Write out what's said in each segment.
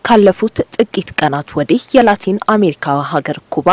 ካለፉት ጥቂት ቀናት ወዲህ የላቲን አሜሪካ ሀገር ኩባ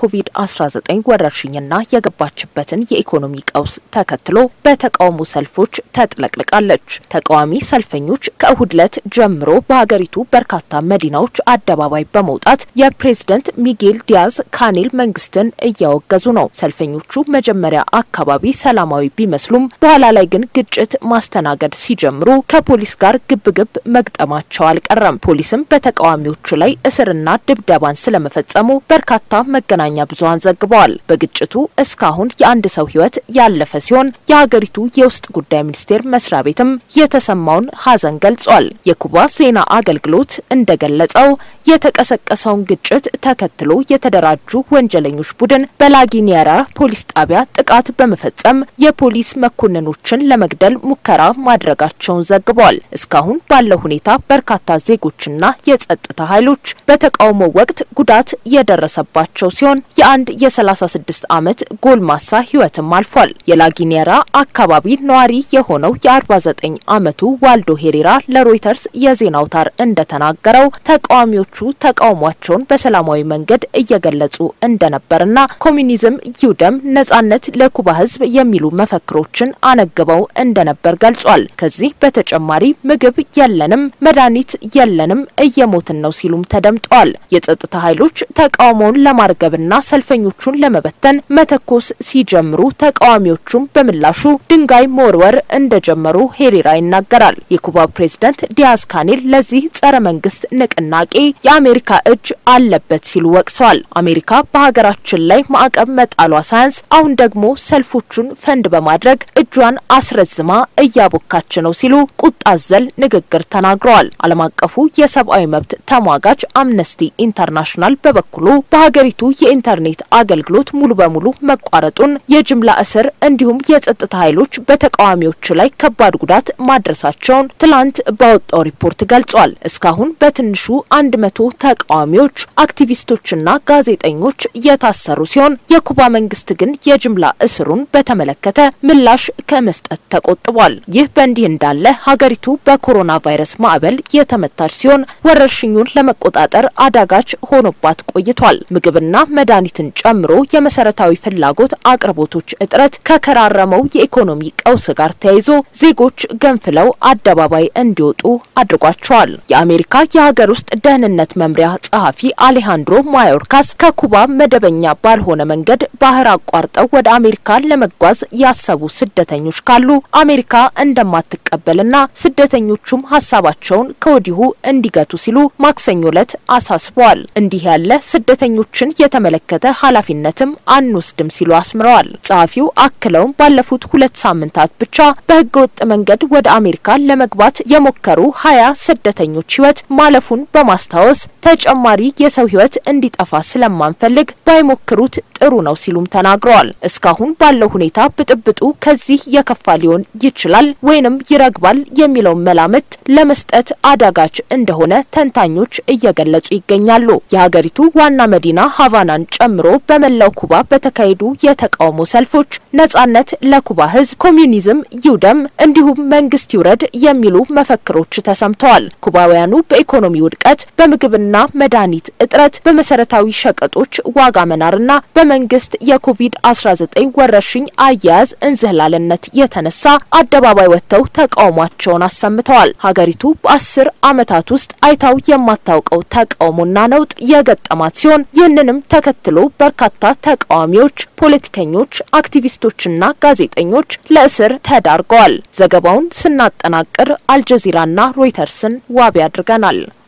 የኮቪድ-19 ወረርሽኝና የገባችበትን የኢኮኖሚ ቀውስ ተከትሎ በተቃውሞ ሰልፎች ተጥለቅልቃለች። ተቃዋሚ ሰልፈኞች ከእሁድ ዕለት ጀምሮ በሀገሪቱ በርካታ መዲናዎች አደባባይ በመውጣት የፕሬዝደንት ሚጌል ዲያዝ ካኔል መንግስትን እያወገዙ ነው። ሰልፈኞቹ መጀመሪያ አካባቢ ሰላማዊ ቢመስሉም በኋላ ላይ ግን ግጭት ማስተናገድ ሲጀምሩ ከፖሊስ ጋር ግብግብ መግጠማቸው አልቀረም። ፖሊስም በተቃዋሚዎቹ ላይ እስርና ድብደባን ስለመፈጸሙ በርካታ መገናኛ ብዙኃን ዘግበዋል። በግጭቱ እስካሁን የአንድ ሰው ሕይወት ያለፈ ሲሆን የሀገሪቱ የውስጥ ጉዳይ ሚኒስቴር መስሪያ ቤትም የተሰማውን ሐዘን ገልጿል። የኩባ ዜና አገልግሎት እንደገለጸው የተቀሰቀሰውን ግጭት ተከትሎ የተደራጁ ወንጀለኞች ቡድን በላጊኒየራ ፖሊስ ጣቢያ ጥቃት በመፈጸም የፖሊስ መኮንኖችን ለመግደል ሙከራ ማድረጋቸውን ዘግበዋል። እስካሁን ባለው ሁኔታ በርካታ ዜጎችና የጸጥታ ኃይሎች በተቃውሞ ወቅት ጉዳት የደረሰባቸው ሲሆን የአንድ የ36 ዓመት ጎልማሳ ሕይወትም አልፏል። የላጊኔራ አካባቢ ነዋሪ የሆነው የ49 ዓመቱ ዋልዶ ሄሬራ ለሮይተርስ የዜና አውታር እንደተናገረው ተቃዋሚዎቹ ተቃውሟቸውን በሰላማዊ መንገድ እየገለጹ እንደነበርና ኮሚኒዝም ይውደም፣ ነጻነት ለኩባ ሕዝብ የሚሉ መፈክሮችን አነግበው እንደነበር ገልጿል። ከዚህ በተጨማሪ ምግብ የለንም፣ መድኃኒት የለንም፣ እየሞትን ነው ሲሉም ተደምጠዋል። የጸጥታ ኃይሎች ተቃውሞውን ለማርገብና ሰልፈኞቹን ለመበተን መተኮስ ሲጀምሩ ተቃዋሚዎቹም በምላሹ ድንጋይ መወርወር እንደጀመሩ ሄሬራ ይናገራል። የኩባ ፕሬዝዳንት ዲያዝ ካኔል ለዚህ ጸረ መንግስት ንቅናቄ የአሜሪካ እጅ አለበት ሲሉ ወቅሰዋል። አሜሪካ በሀገራችን ላይ ማዕቀብ መጣሏ ሳያንስ አሁን ደግሞ ሰልፎቹን ፈንድ በማድረግ እጇን አስረዝማ እያቦካች ነው ሲሉ ቁጣ አዘል ንግግር ተናግረዋል። ዓለም አቀፉ የሰብአዊ መብት ተሟጋች አምነስቲ ኢንተርናሽናል በበኩሉ በሀገሪቱ የኢንተርኔት አገልግሎት ሙሉ በሙሉ መቋረጡን፣ የጅምላ እስር እንዲሁም የጸጥታ ኃይሎች በተቃዋሚዎች ላይ ከባድ ጉዳት ማድረሳቸውን ትላንት ባወጣው ሪፖርት ገልጿል። እስካሁን በትንሹ አንድ መቶ ተቃዋሚዎች አክቲቪስቶችና ጋዜጠኞች የታሰሩ ሲሆን የኩባ መንግስት ግን የጅምላ እስሩን በተመለከተ ምላሽ ከመስጠት ተቆጥቧል። ይህ በእንዲህ እንዳለ ሀገሪቱ በኮሮና ቫይረስ ማዕበል የተመታች ሲሆን ወረርሽኙን ለመቆጣጠር አዳጋች ሆኖባት ቆይቷል። ምግብና መድኃኒትን ጨምሮ የመሰረታዊ ፍላጎት አቅርቦቶች እጥረት ከከራረመው የኢኮኖሚ ቀውስ ጋር ተያይዞ ዜጎች ገንፍለው አደባባይ እንዲወጡ አድርጓቸዋል። የአሜሪካ የሀገር ውስጥ ደህንነት መምሪያ ጸሐፊ አሌሃንድሮ ማዮርካስ ከኩባ መደበኛ ባልሆነ መንገድ ባህር አቋርጠው ወደ አሜሪካ ለመጓዝ ያሰቡ ስደተኞች ካሉ አሜሪካ እንደማትቀበልና ስደተኞቹም ሀሳባቸውን ከወዲሁ እንዲገቱ ሲሉ ማክሰኞ ዕለት አሳስበዋል። እንዲህ ያለ ስደተኞችን የተመለከተ ኃላፊነትም አንወስድም ሲሉ አስምረዋል። ጸሐፊው አክለውም ባለፉት ሁለት ሳምንታት ብቻ በህገ ወጥ መንገድ ወደ አሜሪካ ለመግባት የሞከሩ ሀያ ስደተኞች ህይወት ማለፉን በማስታወስ ተጨማሪ የሰው ህይወት እንዲጠፋ ስለማንፈልግ ባይሞክሩት ጥሩ ነው ሲሉም ተናግረዋል። እስካሁን ባለው ሁኔታ ብጥብጡ ከዚህ የከፋ ሊሆን ይችላል ወይንም ይረግባል የሚለውን መላምት ለመስጠት አዳጋች እንደሆነ ተንታኞች እየገለጹ ይገኛሉ። የሀገሪቱ ዋና መዲና ሀቫናን ጨምሮ በመላው ኩባ በተካሄዱ የተቃውሞ ሰልፎች ነጻነት ለኩባ ህዝብ፣ ኮሚዩኒዝም ይውደም፣ እንዲሁም መንግስት ይውረድ የሚሉ መፈክሮች ተሰምተዋል። ኩባውያኑ በኢኮኖሚ ውድቀት፣ በምግብና መድኃኒት እጥረት፣ በመሰረታዊ ሸቀጦች ዋጋ መናርና በመንግስት የኮቪድ-19 ወረርሽኝ አያያዝ እንዝህላልነት የተነሳ አደባባይ ወጥተው ተቃውሟቸውን አሰምተዋል። ሀገሪቱ በአስር ዓመታት ውስጥ አይታው የማታውቀው ተቃውሞና ነውጥ የገጠማት ሲሆን ይህንንም ተከትሎ በርካታ ተቃዋሚዎች፣ ፖለቲከኞች፣ አክቲቪስቶችና ጋዜጠኞች ለእስር ተዳርገዋል። ዘገባውን ስናጠናቅር አልጀዚራና ሮይተርስን ዋቢ አድርገናል።